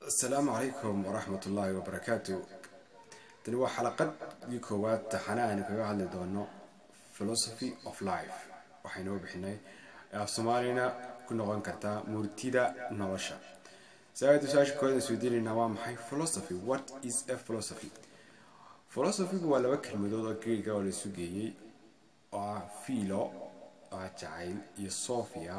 asalaamu calaykum waraxmat ullaahi wabarakaatu tani waa xalaqadii koowaad taxana aynu kaga hadli doono philosophy of life waxaynoo bixinay af soomaalina ku noqon kartaa murtida nolosha saadu su-aasha kooda isweydiinaynaa waa maxay philosophy what is a philosophy philosophygu waa laba kelmadood oo greega oo laisu geeyey oo ah philo oo ah jacayl iyo sophia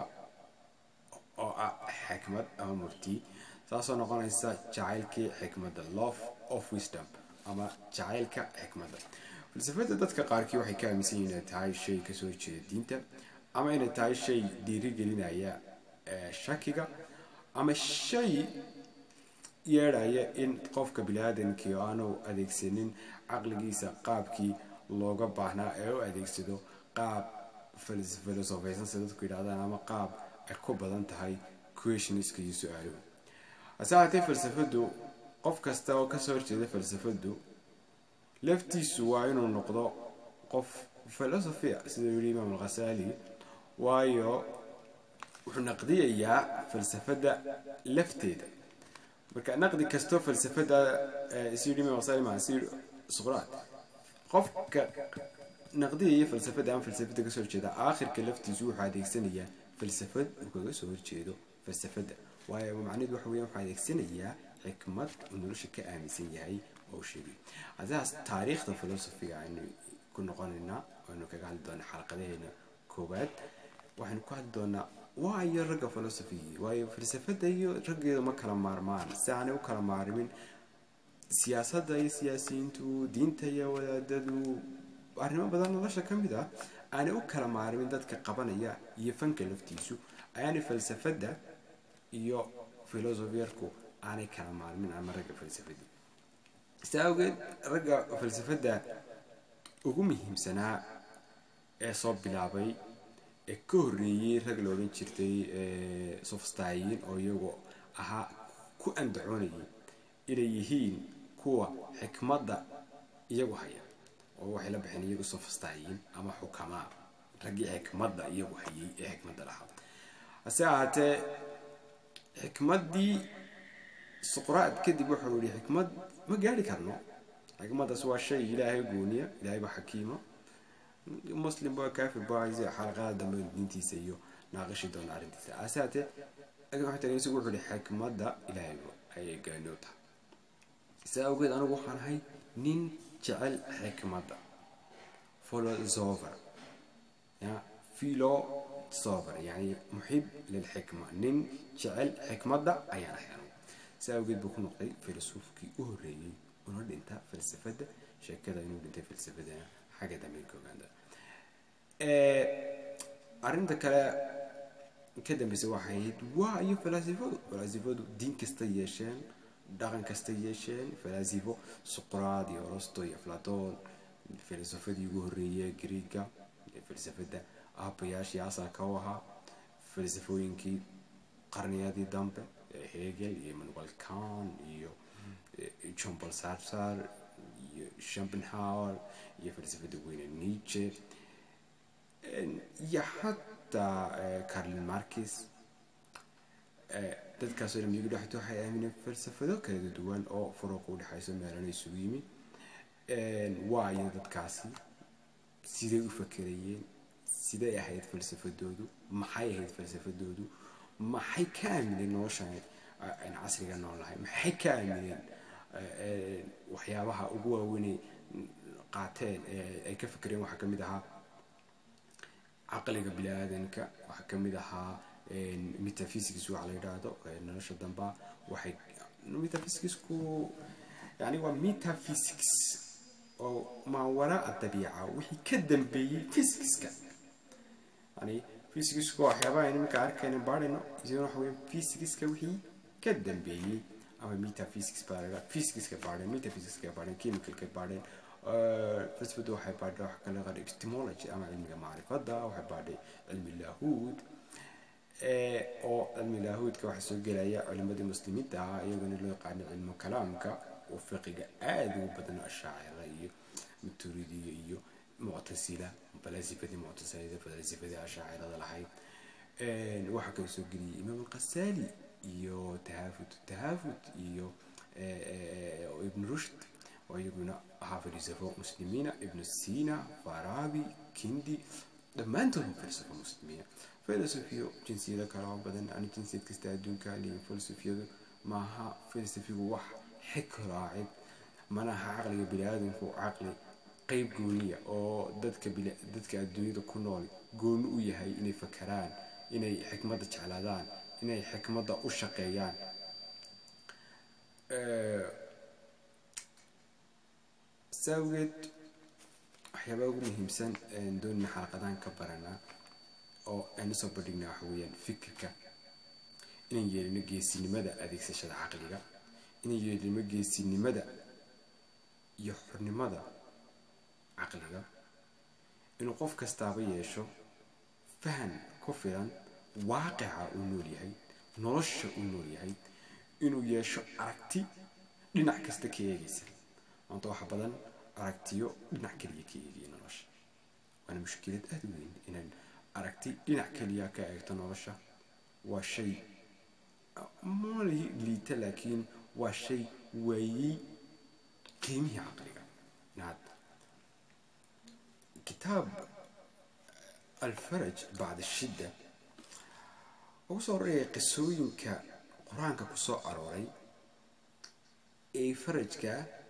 oo ah xikmad ama murti saasoo noqonaysa jacaylkii xikmadda love of wisdom ama jacaylka xikmadda falsafada dadka qaarkii waxay ka aaminsan yihin inay tahay shay kasoo jeeda diinta ama inay tahay shay dhiirigelinaya shakiga ama shay yeedhaya in qofka bini-aadamkii aanu adeegsanin caqligiisa qaabkii looga baahnaa ee u adeegsado qaab filosofaysan sida dadku yidhahdaan ama qaab ay ku badan tahay questioniska iyo su-aaluhu hase haatee falsafadu qof kasta oo kasoo horjeeda falsafadu laftiisu waa inuu noqdo qof filosofia sidau yihi imaam alkhasaali waayo wuxuu naqdiyayaa falsafada lafteeda marka naqdi kastoo falsafada isu yidhi imam alkhasaali maa si suqraat qofka naqdiyaya falsafada ama falsafada kasoo horjeeda aakhirka laftiisu wuxuu adeegsanayaa falsafad uu kaga soo horjeedo falsafada waayo macnaheedu waxa weya waxuu adeegsanayaa xikmad uu nolosha ka aaminsan yahay oo sheegay hadaas taariikhda filosofiga aynu ku noqonaynaa aynu kaga hadli doonaa xalaqadaheena koowaad waxaynu ku hadli doonaa waa iyo ragga filosofigii waayo falsafada iyo raggeedu ma kala maarmaan si aanay u kala maarmin siyaasadda iyo siyaasiyiintu diinta iyo wadaadadu arrimo badan nolosha ka mid ah aanay u kala maarmin dadka qabanaya iyo fanka laftiisu ayaanay falsafada iyo filosofiyarku aanay kala maalmin ama ragga falsafadii si awgeed ragga falsafada ugu muhiimsanaa ee soo bilaabay ee ka horreeyey rag la odhan jirtay sofstayiin oo iyagu ahaa ku andacoonayay inay yihiin kuwa xikmadda iyagu haya oo waxay la baxeen iyagu sofstayiin ama xukamaa raggii xikmadda iyagu hayay ee xikmadda lahaa hase ahaatee xikmaddii suqraad kadib wuxuu yihi xikmad ma gaari karno xikmaddaas waa shay ilaahay gooniya ilaahay ba xakiimo muslim ba kafir ba xalaqada dambe diintiisa iyo naaqishi doona arrintiisa hase haatee isagu wuxuu yihi xikmadda ilaahay ayay gaanoo tahay saa awgeed anigu waxaan ahay nin jecel xikmadda philosopher ya philo sober yani muxib lilxikma nin jecel xikmadda ayaan ahay anugu si awgeed buu ku noqday filosoofkii u horreeyey una dhinta falsafada sheekada inuu dhintay falsafadana xagga dambe ka ogaanda arrinta kale ka dambeysa waxay ahayd waa iyo falaasifadu falaasifadu diin kasta yeesheen dhaqan kasta yeesheen falaasifo suqraad iyo orosto iyo aflaton filosofadii ugu horreeyey greega falsafada aabayaashii asalka u ahaa falsafooyinkii qarniyadii dambe hegel iyo manuel can iyo john paul sartar iyo schopenhauer iyo falsafada weyne nietzsche iyo xataa carlin markis dadkaasoo dhan iyagu dhexto waxay aamineen falsafado kala duwan oo furuuqa u dhexayso meelana isugu yimi waayo dadkaasi siday u fakerayeen siday ahayd falsafadoodu maxay ahayd falsafadoodu maxay ka aamineen noloshan aynu casriga nool nahay maxay ka aamineen waxyaabaha ugu waaweynay qaateen ay ka fakereen waxaa kamid ahaa caqliga bini-aadanka waxaa kamid ahaa metaphysics waxa la yidhaahdo nolosha damba waxay metaphysicsku yani waa metaphysics oo maa waraa dabiica wixii ka dambeeyey physicska yani physicska waxyaabaha aynu iminka arkayna baarhayno isagana waxa weya physicska wixii ka dambeeyey ama metaphysics baa la physicska baadheen metaphysics baadheen chemicalka baadheen falsafadu waxay baadhay wax kale qar epistemology ama cilmiga macrifadda waxay baadhay cilmi lahuud oo cilmi lahuudka waxaa soo gelaya culimadii muslimiinta ah iyagana loo yaqaano cilmu kalaamka oo fiqiga aada ugu badan ashaacira iyo maturidiya iyo muctasila falaasifadii muctasilada falaasifadii ashaacirada lahayd waxaa kala soo geliyay imaam alkhasaali iyo tahafut tahafut iyo ibn rushd oo iyaguna ahaa falsafo muslimiina ibnu sina farabi kindi dhammaantood waa falsafo muslimiina filosofiyo jinsiyado kale oo badan ani jinsiyad kasta adduunka leeyin filosofiyadu maaha filosofigu wax xig raacid mana aha caqliga bini-aadamku caqli qeyb gooniya oo dadka dadka adduunyada ku nool gooni u yahay inay fakaraan inay xikmadda jeclaadaan inay xikmadda u shaqeeyaan saawgeed waxyaabaa ugu muhiimsan doonina xalaqadaan ka baranaa oo aynu soo bandhignaa waxa weeyaan fikirka inaan yeelino geesinimada adeegsashada caqliga inaan yeelino geesinimada iyo xornimada caqliga inuu qof kastaaba yeesho fahan ku filan waaqica uu nool yahay nolosha uu nool yahay inuu yeesho aragti dhinac kasta ka eegaysa maanta waxa badan aragtiyo dhinac keliya ka eegaya nolosha waana mushkilad aada u weyn inaan aragti dhinac keliya ka eegto nolosha waa shay mali liita laakiin waa shay waayey qiimihii caqliga inaad kitaab alfaraj bacda shidda ugu soo horreeyay qisooyinka qur-aanka ku soo arooray ee farajka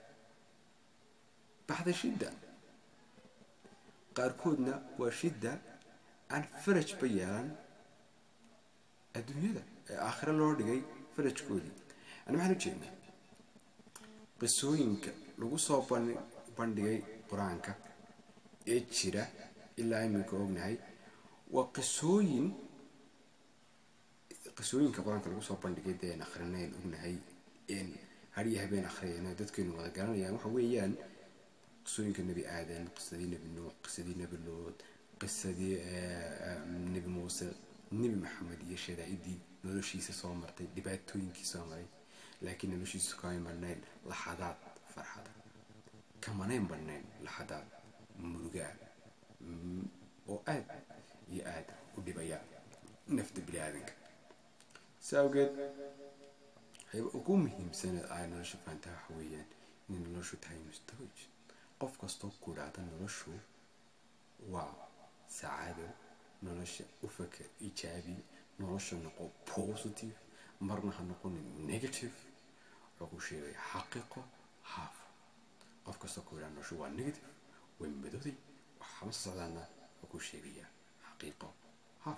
bacda shidda qaarkoodna waa shidda aan farajba yeelan adduunyada ee aakhiro loo dhigay farajkoodii ani maxaan u jeednaa qisooyinka lagu soo bandhigay qur-aanka ee jira ilaa iminka ognahay waa qisooyin qisooyinka qur-aanka lagu soo bandhigay dee aan akhrinayn ognahay een hariya habeen akhriyayna dadkeenu wada garanayaan waxa weeyaan qisooyinka nebi aadan qisadii nebi nuux qisadii nebi lood qisadii nebi muuse nebi maxamed iyo shadaa'idii noloshiisa soo martay dhibaatooyinkii soo maray laakiin noloshiisa kamay marnayn laxadaad farxada kamanayn marnayn laxadaad murugaa oo aad iyo aad u dhibaya nafta bini aadanka si awgeed waxayba ugu muhiimsan ay nolosha fahantaa waxa weeyaan inay noloshu tahay mustawaj qof kastoo ku idhaahda noloshu waa sacaado nolosha u faker ijaabi nolosha noqo positive marna ha noqonin negative wuxuu ku sheegaya xaqiiqo haaf qof kastoo ku idhaha noloshu waa negative way madooday waxama socdaana wuxuu ku sheegayaa xaqiiqo haaf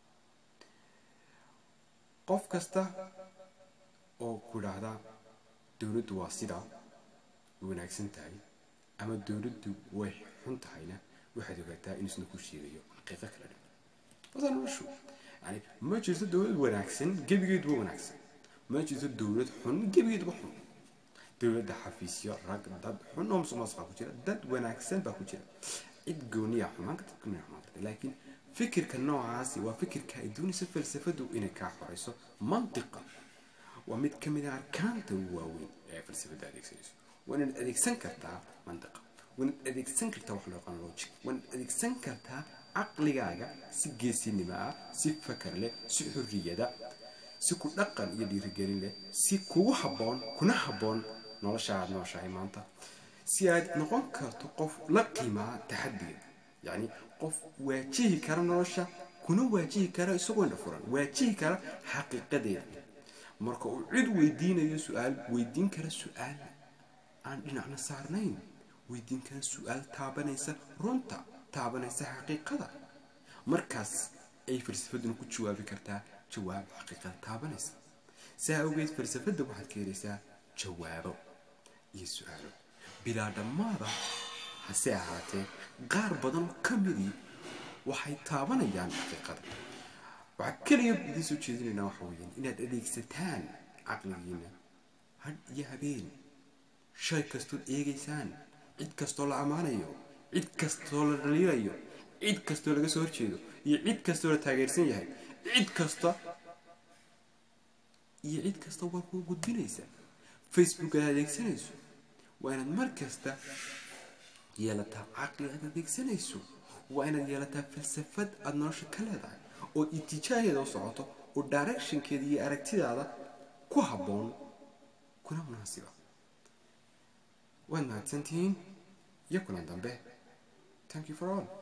qof kasta oo ku idhaahda dowladdu waa sidaa wanaagsan tahay ama dowladdu way xun tahayna waxaad ogaataa inuusna ku sheegayo xaqiiqo kala dhan wada noloshu yani ma jirto dowlad wanaagsan gebigeeduba wanaagsan ma jirto dowlad xun gebigeeduba xun dowladda xafiisyo rag dad xun oo musuqmaasuqa ku jira dad wanaagsan baa ku jira cid gooniya xumaan karta gooniya xumaan karta laakiin fikirka noocaasi waa fikirka ay doonayso falsafadu inay kaa xorayso mantiqa waa mid ka mid a arkaanta ugu waaweyn ee falsafada adeegsanayso waa inaad adeegsan kartaa mantiqa waa inaad adeegsan kartaa wax loo yaqaan logic waa inaad adeegsan kartaa caqligaaga si geesinimo ah si fakar leh si xorriyada si ku dhaqan iyo dhiirigelin leh si kugu habboon kuna habboon nolosha aad nooshahay maanta si aad noqon karto qof la qiimaa taxadiga yacni qof waajihi kara nolosha kuna waajihi kara isagoo indha furan waajihi kara xaqiiqadeeda marka uu cid weydiinayo su-aal weydiin kara su-aal aan dhinacna saarnayn weydiin kara su-aal taabanaysa runta taabanaysa xaqiiqada markaas ay falsafaduna ku jawaabi kartaa jawaab xaqiiqada taabanaysa saa awgeed falsafadda waxaad ka helaysaa jawaabo iyo su-aalo bilaa dhammaada hase ahaatee qaar badan oo ka midii waxay taabanayaan xaqiiqada waxaa keliya idiin soo jeedinaynaa waxa weeyaan inaad adeegsataan caqligiina hadh iyo habeen shay kastood eegaysaan cid kastoo la ammaanayo cid kastoo la dhaliilayo cid kastoo laga soo horjeedo iyo cid kastoo la taageersan yahay cid kasta iyo cid kasta waa kuu gudbinaysa facebook aad adeegsanayso waa inaad mar kasta yeelataa caqli aad adeegsanayso waa inaad yeelataa falsafad aada nolosha ka leedahay oo itijaaheeda u socoto oo directionkeeda iyo aragtidaada ku habboon kuna munaasiba waad mahadsantihiin iyo kulan dambe thank you for all